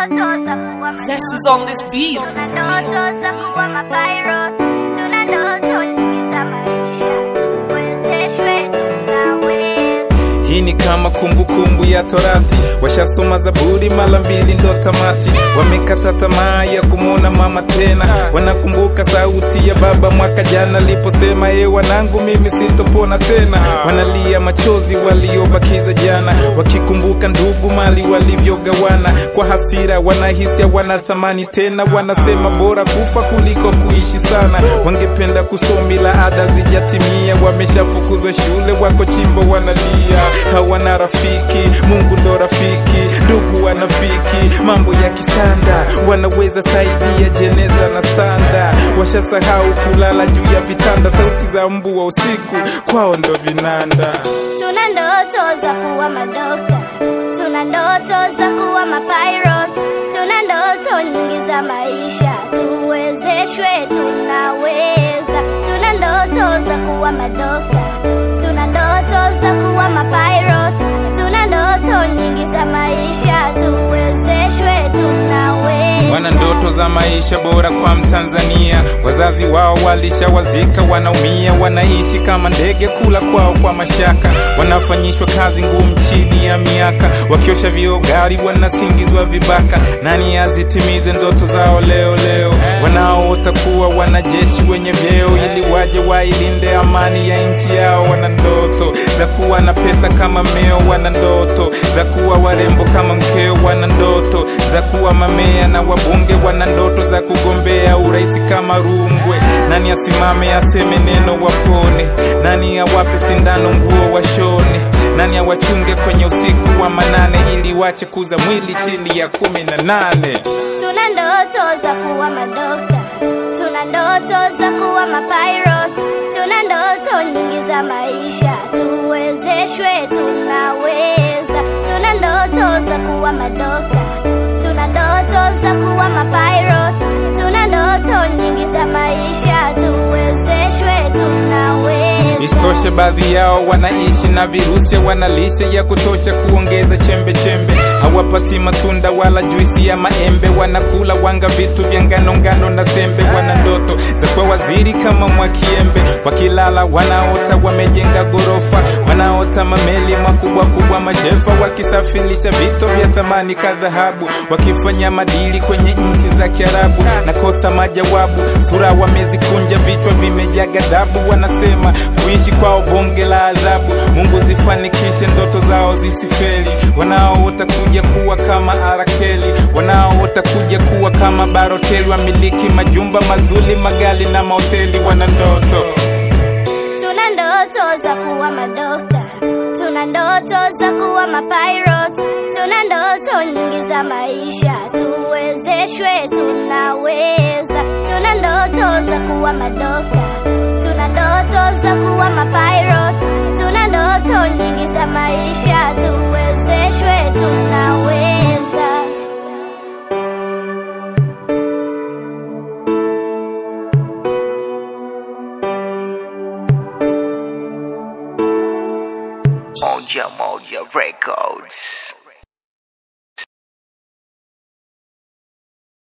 ndoto za kuwa Zest is on this beat. Tuna ndoto za kuwa mapairos, tuna ndoto nyingi za maisha, tuwezeshwe, tunaweza. Hii ni kama kumbukumbu kumbu ya Torati, washasoma Zaburi mara mbili ndo tamati. Wamekata tamaa ya kumwona mama tena, wanakumbuka sauti ya baba mwaka jana aliposema, e wanangu, mimi sitopona tena. Wanalia machozi waliobakiza jana, wakikumbuka ndugu mali walivyogawana. Kwa hasira wanahisi hawana thamani tena, wanasema bora kufa kuliko kuishi sana. Wangependa kusoma ila ada zijatimia, wameshafukuzwa shule, wako chimbo wanalia, hawana rafiki. Mungu ndo rafiki, ndugu wanafiki, mambo ya kisanda wanaweza saidia jeneza na sanda. Washasahau kulala juu ya vitanda, sauti za mbu wa usiku kwao ndo vinanda. Tuna ndoto za kuwa madokta, tuna ndoto za kuwa mapilot, tuna ndoto nyingi za maisha, tuwezeshwe, tunaweza. Tuna ndoto za kuwa madokta, tuna ndoto za kuwa mapilot, tuna ndoto nyingi za maisha, tuwezeshwe, tunaweza. wana ndoto za maisha bora kwa Mtanzania. Wazazi wao walishawazika, wanaumia, wanaishi kama ndege, kula kwao kwa mashaka, wanafanyishwa kazi ngumu chini ya miaka, wakiosha vioo gari, wanasingizwa vibaka. Nani azitimize ndoto zao leo leo? Wanaoota kuwa wanajeshi wenye vyeo, ili waje wailinde amani ya nchi yao. Wana ndoto za kuwa na pesa kama meo, wana ndoto za kuwa warembo kama mkeo, wana ndoto za kuwa mamea na wabunge, wana ndoto za kugombea urais kama Rungwe. Nani asimame aseme neno wapone? Nani awape sindano nguo washone? Nani awachunge kwenye usiku wa manane, ili wache kuza mwili chini ya kumi na nane? Tuna ndoto za kuwa madokta, tuna ndoto za kuwa mapilot, tuna ndoto nyingi za maisha, tuwezeshwe, tunaweza. Tuna ndoto za kuwa madokta, tuna ndoto za kuwa mapilot, tuna ndoto nyingi za maisha, tuwezeshwe, tunaweza. Isitoshe, baadhi yao wanaishi na virusi, wana lishe ya kutosha kuongeza chembe chembe, hawapati matunda wala juisi ya maembe, wanakula wanga, vitu vya ngano ngano na sembe. Wana ndoto za kuwa waziri kama Mwakiembe, wakilala wanaota wamejenga gorofa, wanaota mameli makubwa kubwa, mashefa wakisafirisha vito vya thamani ka dhahabu, wakifanya madili kwenye nchi za Kiarabu. Nakosa majawabu, sura wamezikunja, vichwa vimejaa ghadhabu, wanasema kuishi kwao bonge la adhabu. Mungu zifanikishe ndoto zao zisifeli, wanaoota kuja kuwa kama Arakeli, wanaoota kuja kuwa kama Baroteli, wamiliki majumba mazuri, magali na mahoteli. Wana ndoto Tuna ndoto za kuwa madokta, tuna ndoto za kuwa mapilot, tuna ndoto nyingi za maisha, tuwezeshwe, tunaweza. Tuna ndoto za kuwa madokta, tuna ndoto za kuwa mapilot, tuna ndoto nyingi za maisha, tuwezeshwe, tunaweza. Moja Moja Records.